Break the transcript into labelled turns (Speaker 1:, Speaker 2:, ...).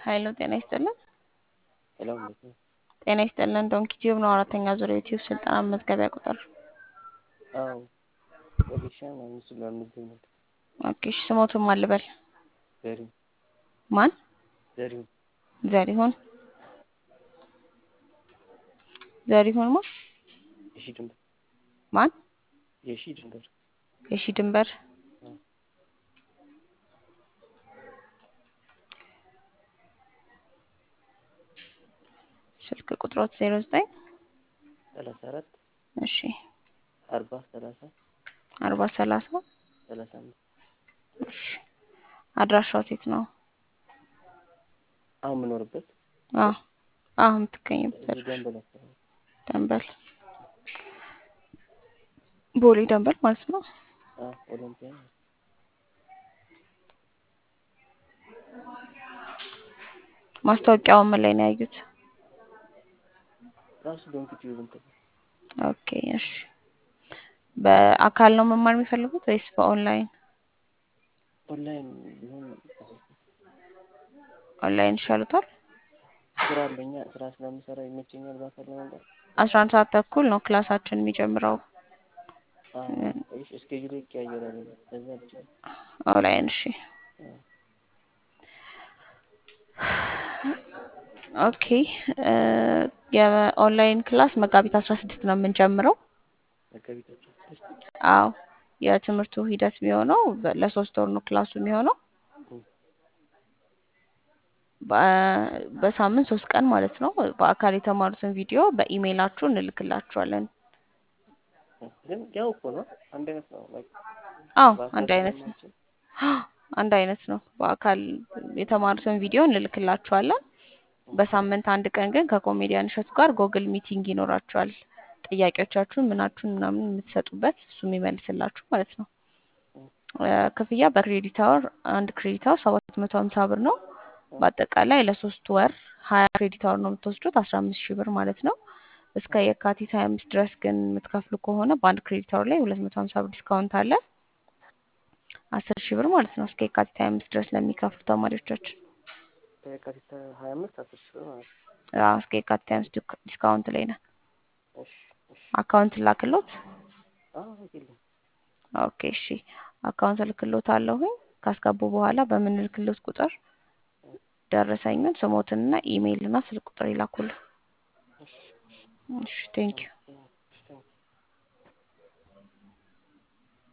Speaker 1: ሀይሎ ጤና ይስጥልን።
Speaker 2: ሄሎ እንዴት ነው?
Speaker 1: ጤና ይስጥልን። ዶንኪ ቲዩብ ነው አራተኛ ዙር የዩቲዩብ ስልጠና መመዝገቢያ ቁጥር።
Speaker 2: አዎ ወጌሻ ነው ምስሉ ለምገኘት
Speaker 1: ኦኬ እሺ፣ ስሞቱን ማን ልበል?
Speaker 2: ዘሪሁን
Speaker 1: ማን?
Speaker 2: ዘሪሁን
Speaker 1: ዘሪሁን ዘሪሁን ማ
Speaker 2: የሺ ድንበር
Speaker 1: ማን?
Speaker 2: የሺ ድንበር
Speaker 1: የሺ ድንበር
Speaker 2: አዎ።
Speaker 1: ስልክ ቁጥሮት ዜሮ ዘጠኝ
Speaker 2: ሰላሳ አራት
Speaker 1: እሺ
Speaker 2: አርባ ሰላሳ
Speaker 1: አርባ ሰላሳ
Speaker 2: ሰላሳ አምስት
Speaker 1: እሺ አድራሻው የት ነው?
Speaker 2: አሁን የምኖርበት
Speaker 1: አዎ አዎ የምትገኝበት
Speaker 2: እዚህ ደንበል አካባቢ
Speaker 1: ደንበል ቦሌ ደንበል ማለት ነው።
Speaker 2: አዎ ኦሎምፒያ
Speaker 1: ማስታወቂያውን ምን ላይ ነው ያዩት?
Speaker 2: ራሱ ዶንኪ ቲዩብ እንትን
Speaker 1: ኦኬ እሺ። በአካል ነው መማር የሚፈልጉት ወይስ በኦንላይን?
Speaker 2: ኦንላይን ቢሆን
Speaker 1: ኦንላይን ይሻሉታል።
Speaker 2: ስራ አለኛ ስራ ስለምሰራ ይመቸኛል። በአካል ለመምጣት
Speaker 1: አስራ አንድ ሰዓት ተኩል ነው ክላሳችን የሚጀምረው።
Speaker 2: እሺ እስኬጁል ይቀያየራል። ከዛ ብቻ
Speaker 1: ኦንላይን እሺ። ኦኬ የኦንላይን ክላስ መጋቢት አስራ ስድስት ነው የምንጀምረው።
Speaker 2: መጋቢታቸው
Speaker 1: አዎ የትምህርቱ ሂደት የሚሆነው በ- ለሶስት ወር ነው ክላሱ የሚሆነው በ- በሳምንት ሶስት ቀን ማለት ነው። በአካል የተማሩትን ቪዲዮ በኢሜይላችሁ እንልክላችኋለን።
Speaker 2: ግን ያው እኮ ነው አንድ አይነት ነው። like
Speaker 1: አዎ
Speaker 2: በአካል
Speaker 1: አንድ አይነት ነው።
Speaker 2: ስለማንችል
Speaker 1: አንድ አይነት ነው። በአካል የተማሩትን ቪዲዮ እንልክላችኋለን። በሳምንት አንድ ቀን ግን ከኮሜዲያን እሸቱ ጋር ጎግል ሚቲንግ ይኖራችኋል። ጥያቄዎቻችሁን ምናችሁን ምናምን የምትሰጡበት እሱ የሚመልስላችሁ ማለት ነው። እ፣ ክፍያ በክሬዲት አወር አንድ ክሬዲት አወር ሰባት መቶ ሀምሳ ብር ነው። በአጠቃላይ ለሶስት ወር ሀያ ክሬዲት አወር ነው የምትወስዱት አስራ አምስት ሺህ ብር ማለት ነው። እስከ የካቲት ሀያ አምስት ድረስ ግን የምትከፍሉ ከሆነ በአንድ ክሬዲት አወር ላይ ሁለት መቶ ሀምሳ ብር ዲስካውንት አለ። አስር ሺህ ብር ማለት ነው እስከ የካቲት ሀያ አምስት ድረስ ለሚከፍሉ ተማሪዎቻችን
Speaker 2: ከየካቲት ሀያ አምስት አስር ሺህ ብር ማለት ነው።
Speaker 1: አዎ፣ እስከ የካቲት ሀያ አምስት ዲስካ- ዲስካውንት ላይ ነን።
Speaker 2: እሺ እሺ
Speaker 1: አካውንት ላክሎት።
Speaker 2: አዎ የለም
Speaker 1: ኦኬ እሺ፣ አካውንት ልክሎት አለሁኝ። ካስገቡ በኋላ በምንልክሎት ቁጥር ደረሰኙን ስሞትንና ኢሜይልና ስልክ ቁጥር ይላኩልን።
Speaker 2: እሺ
Speaker 1: እሺ ቴንኪዩ